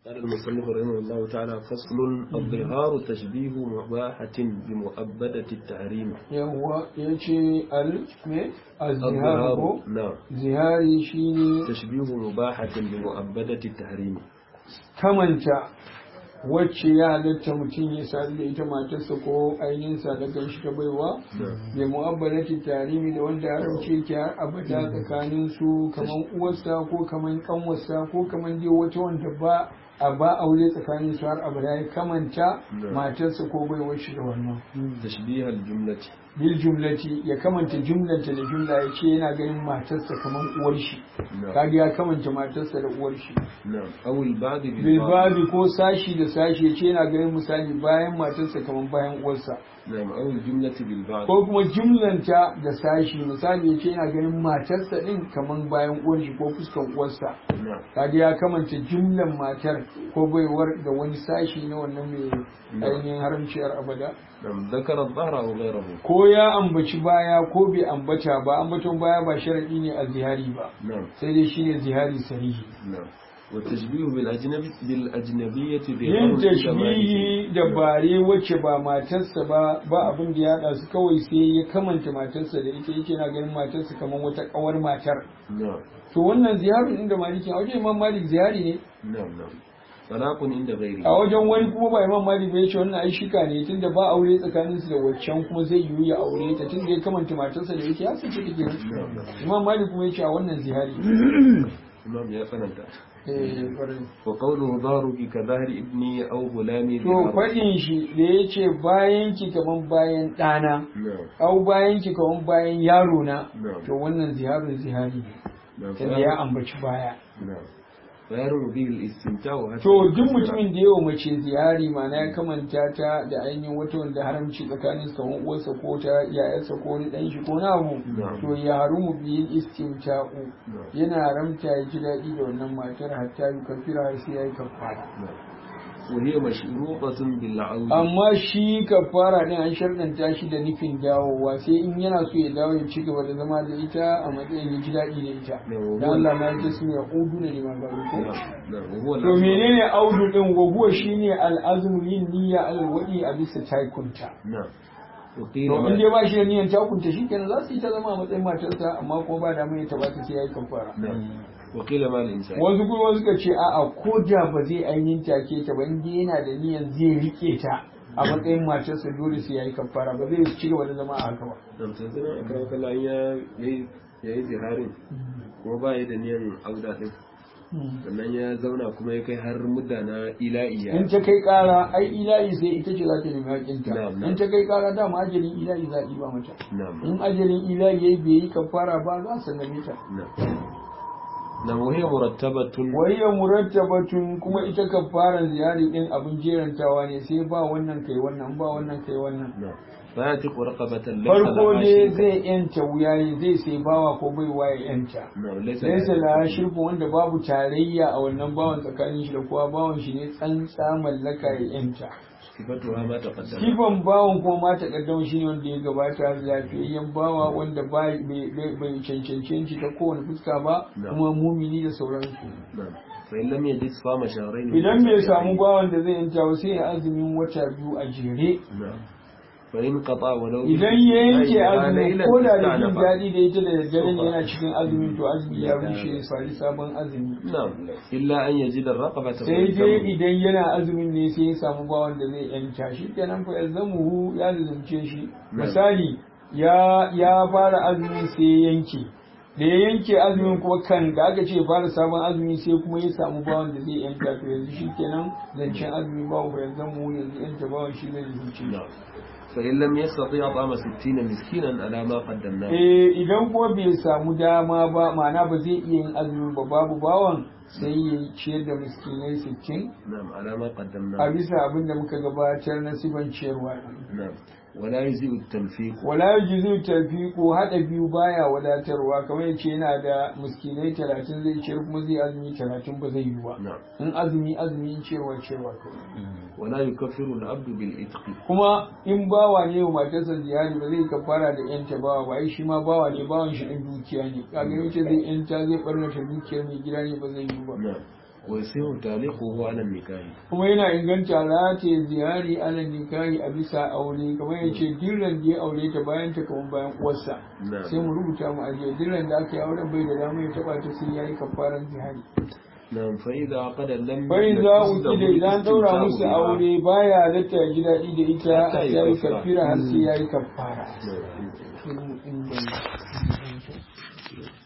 قال المصنف رحمه الله تعالى فصل الظهار تشبيه مباحة بمؤبدة التحريم yawwa ya ce al me azhar الظهار ko نعم zihari shine تشبيه مباحة بمؤبدة التحريم kamanta wacce ya halatta mutum ya sadu da ita matarsa ko ainihin sadakan shi ta baiwa da mu'abbalati tarimi da wanda haramce ki har abada tsakanin su kaman uwarsa ko kaman kanwarsa ko kaman dai wata wanda ba a ba aure tsakanin su har abada ya kamanta matarsa ko baiwar shi da wannan تشبيه الجملة bil jumlati ya kamanta jumlanta da jumla ya ce yana ganin matarsa kaman uwar shi نعم kaga ya kamanta matarsa da uwar shi نعم أو البعض بالبعض bilbabi ko sashi da sashi ya ce yana ganin misali bayan matarsa kamar bayan uwarsa نعم أو الجملة بالبعض ko kuma jumlanta da sashi misali ya ce yana ganin matarsa din kamar bayan uwar shi ko fuskan uwarsa نعم kaga ya kamanta jumlan matar ko baiwar da wani sashi na wannan mai ainihin haramciyar abada نعم ذكر الظهر أو غيره ko ya ambaci baya ko bai ambata ba ambaton baya ba sharadi ne a zihari ba نعم sai dai shine zihari sarihi نعم والتشبيه بالأجنبي بالأجنبية yin ظهار tashbihi da bare wacce ba matarsa ba ba abin da ya haɗa su kawai sai ya kamanta matarsa da ita yake na ganin matarsa kamar wata kawar matar نعم to wannan ziyarin inda maliki a wajen imam malik ziyari ne نعم نعم طلاق عند a غيره wajen wani kuma ba imam malik ba yace wannan ai shika ne tunda ba aure tsakanin su da waccan kuma zai yiwu ya aure ta tunda ya kamanta matarsa da yake ya sace take نعم نعم imam malik kuma yace a wannan ziyari إمام يا فننت eh kwarai. وقوله ظهرك كظهر ابني أو غلامي to ظهار. faɗin shi da yace bayan ki kaman bayan ɗana نعم au bayan ki kaman bayan yaro na نعم to wannan ziharin zihari ne نعم tunda ya ambaci baya نعم فيرم به الاستمتاع حتى to duk mutumin da yawa mace ziyari mana ya kamanta ta da ainihin wata wanda haramci tsakanin su kamar uwarsa ko ta yayarsa ko wani dan shi ko na abu Na'am. to ya harumu biyin istimta'u نعم yana haramta ya ji daɗi da wannan matar hatta yi kafira har sai ya yi kafara نعم وهي مشروطة بالعود amma shi kafara din an sharɗanta shi da nufin dawowa sai in yana so ya dawo ya ci gaba da zama da ita a matsayin ya ji daɗi da ita نعم dan Allah na ji su ya udu ne liman gari ko نعم نعم وهو To menene audu din goguwa shine al'azmu yin niyya alwadi a bisa taikunta. نعم وقيل To in ما- dai ba shi da niyyan takunta shikenan za su yi ta zama a matsayin matarsa amma kuma ba da mai ta ba ta sai yayi kafara. نعم وقيل ما الإنسان Wasu kuma suka ce a'a ko da ba zai ainihin take ta ba in dai yana da niyyan zai rike ta a matsayin matarsa dole sai yayi kafara ba zai ci gaba da zama a haka ba. نعم تنزلنا أكرمك الله يا يا يا زهارين kuma ba ya da niyan auda din sannan ya zauna kuma ya kai har mudda na ila'iya In ta kai kara ai ila'i sai ita ce za ta nemi haƙinta. Na'am, na'am. In ta kai kara dama ajalin ila'i za a yi ba mata. na'am in ajalin ilahi yayi bai yi kafara ba za su nemi ta na'am na muhiya murattabatun wayya murattabatun kuma ita kafaran ziyari din abin jerantawa ne sai ba wannan kai wannan ba wannan kai wannan na'am bayan ta raqabatan farko ne zai yanta wuya ne zai sai bawa ko bai waye yanta na'am laysa laysa la shirku wanda babu tarayya a wannan bawan tsakanin shi da kowa bawan shi ne tsantsa mallaka ya yanta sifatuha ma taqaddama Sifan bawan kuma ma takaddama shi ne wanda ya gabata lafiyayyen bawa wanda bai bai cancanci shi ta kowane fuska ba Na. kuma mumini da sauransu. na'am fa in lam yajid fama shahrayn Idan bai samu bawan da zai yanta ba sai ya azumin wata biyu a jere. na'am fa in qata walau Idan ya yanke azumi ko da da jin ista'nafa. daɗi da ita da daddare ne yana cikin azumin to azumi ya rushe ya fari sabon azumi. na'am illa an yajid ar-raqabata sai dai idan yana azumin ne sai ya samu bawan da zai yanta shi kenan fa yalzamuhu ya lizumce shi misali ya ya fara azumin sai ya yanke da ya yanke azumin kuma kan da aka ce ya fara sabon azumi sai kuma ya samu bawan da zai yanta to yanzu shi kenan zancen azumi bawan fa yalzamuhu yanzu yanta bawan shi zai lizumce shi نعم فإن لم يستطيع طعام ستين مسكينا على ما قدمناه eh idan kuma bai samu dama ba ma'ana ba zai iya yin azumin ba babu bawan sai ya ciyar da miskinai sittin نعم على ما a قدمناه bisa abin da muka gabatar na siban ciyarwa نعم ولا يجزئ التنفيق wala yujizu tafiqu hada biyu baya wadatarwa kamar yace yana da miskinai 30 zai ciyar kuma zai azumi 30 ba zai yi ba نعم in azumi azumi in ciyarwa ciyarwa kawai ولا يكفر العبد بالإتق kuma in bawa ne wa matarsa ziyari ba zai kafara da yanta bawa ba ai shi ma bawa ne bawan shi din dukiya ne kaga yace zai yanta zai barnata dukiyar mai gida ne ba zai yi ba نعم wai sai hutale ko huwa nan nikahi kuma yana inganta rataye ziyari ala nikahi a bisa aure kamar ya ce dirran da ya aure ta bayan ta kamar bayan uwarsa Na'am. sai mu rubuta mu ajiye dirran da aka yi auren bai da dama ya taba ta sai ya yi kafaran zihari nan fa idza qada lam bai za wuki da idan daura musu aure baya halatta ya ji daɗi da ita Hatta a yi ya yi kafara. kafira har sai ya yi kafara Na'am. Sai mu inganta.